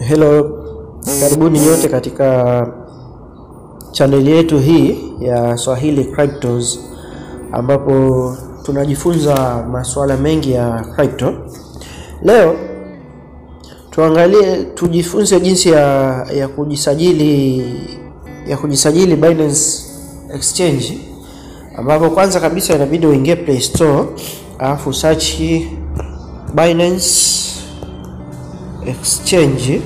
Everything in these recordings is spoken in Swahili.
Hello, karibuni nyote katika chaneli yetu hii ya Swahili Cryptos ambapo tunajifunza masuala mengi ya crypto. Leo tuangalie, tujifunze jinsi ya, ya kujisajili ya kujisajili Binance Exchange, ambapo kwanza kabisa inabidi uingie Play Store alafu search Binance Exchange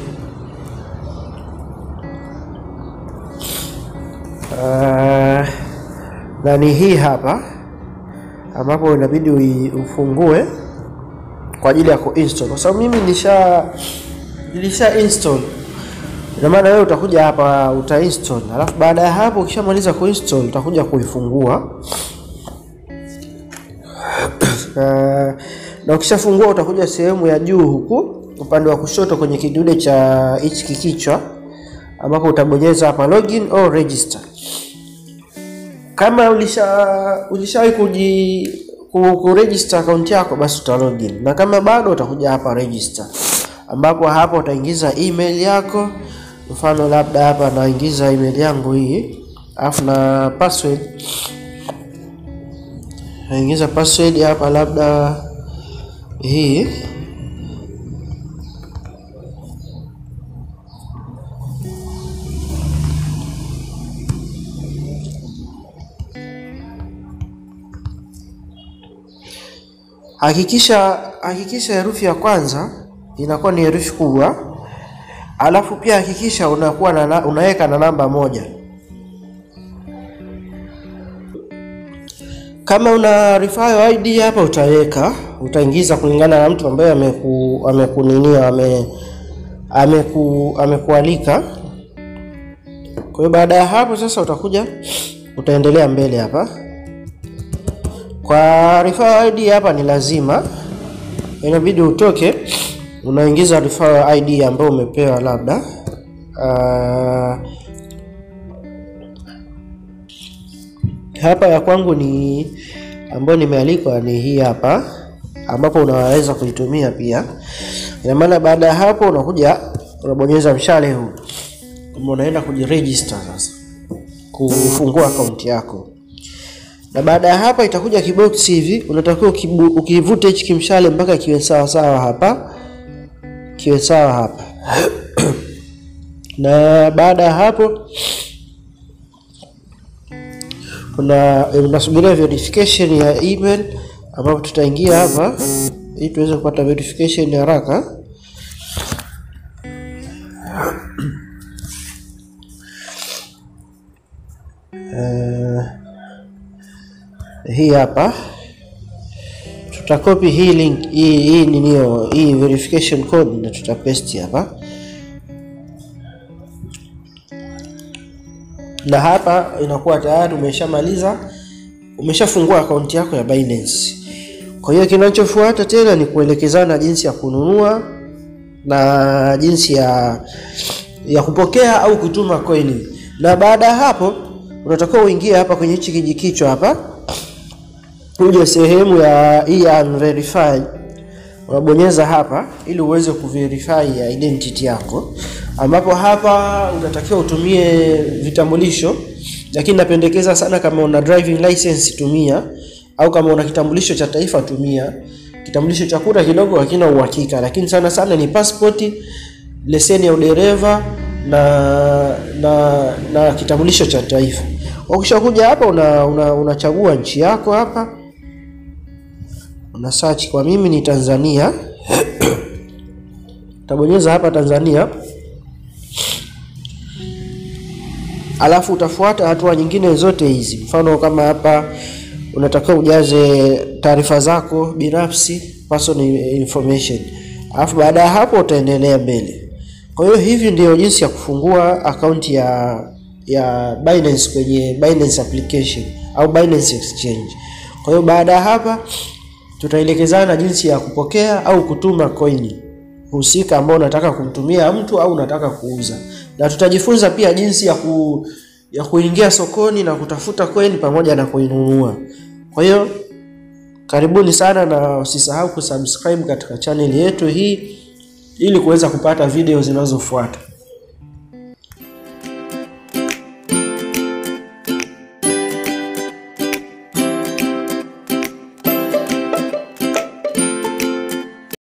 uh, na ni hii hapa ambapo inabidi ufungue kwa ajili ya kuinstall, kwa sababu mimi nilisha nilisha install. Ina maana wewe utakuja hapa uta install, alafu baada ya hapo ukishamaliza kuinstall utakuja kuifungua uh, na ukishafungua utakuja sehemu ya juu huku upande wa kushoto kwenye kidude cha hichi kikichwa ambapo utabonyeza hapa login or register. Kama ulisha ulishawahi kuji kuregister account yako basi uta login, na kama bado utakuja hapa register, ambapo hapa utaingiza email yako. Mfano labda hapa naingiza email yangu hii, alafu na password naingiza password hapa labda hii Hakikisha hakikisha herufi ya kwanza inakuwa ni herufi kubwa, alafu pia hakikisha unakuwa na, unaweka na namba moja. Kama una referral ID hapa utaweka, utaingiza kulingana na mtu ambaye ameku amekuninia ame ameku amekualika. Kwa hiyo baada ya hapo sasa utakuja utaendelea mbele hapa kwa referral ID hapa ni lazima, inabidi utoke unaingiza referral ID ambayo umepewa labda. Uh, hapa ya kwangu ni ambayo nimealikwa ni hii hapa, ambapo unaweza kuitumia pia. Ina maana baada ya hapo unakuja unabonyeza mshale huu, unaenda kujiregister sasa, kufungua akaunti yako na baada ya hapa itakuja kiboksi hivi, unatakiwa ukivute hichi kimshale mpaka kiwe sawa sawa hapa, kiwe sawa hapa na baada ya hapo kuna unasubiria verification ya email, ambapo tutaingia hapa ili tuweze kupata verification haraka. Uh, hii hapa tutakopi hii link hii hii ninio hii verification code na tutapaste hapa, na hapa inakuwa tayari umeshamaliza, umeshafungua akaunti yako ya Binance. Kwa hiyo kinachofuata tena ni kuelekezana jinsi ya kununua na jinsi ya ya kupokea au kutuma coin, na baada ya hapo unatakiwa uingie hapa kwenye hichi kijikichwa hapa uje sehemu ya hii unverified, unabonyeza hapa ili uweze kuverify ya identity yako, ambapo hapa unatakiwa utumie vitambulisho, lakini napendekeza sana kama una driving license tumia, au kama una kitambulisho cha taifa tumia. Kitambulisho cha kura kidogo hakina uhakika, lakini sana sana ni passport, leseni ya udereva na na na kitambulisho cha taifa. Ukishakuja hapa unachagua una, una nchi yako hapa una search kwa mimi ni Tanzania utabonyeza hapa Tanzania, alafu utafuata hatua nyingine zote hizi. Mfano kama hapa unatakiwa ujaze taarifa zako binafsi, personal information, alafu baada ya hapo utaendelea mbele. Kwa hiyo hivi ndio jinsi ya kufungua akaunti ya ya Binance kwenye Binance application au Binance Exchange. Kwa hiyo baada ya hapa tutaelekezana jinsi ya kupokea au kutuma coin husika ambao unataka kumtumia mtu au unataka kuuza, na tutajifunza pia jinsi ya ku, ya kuingia sokoni na kutafuta coin pamoja na kuinunua. Kwa hiyo karibuni sana, na usisahau kusubscribe katika channel yetu hii ili kuweza kupata video zinazofuata.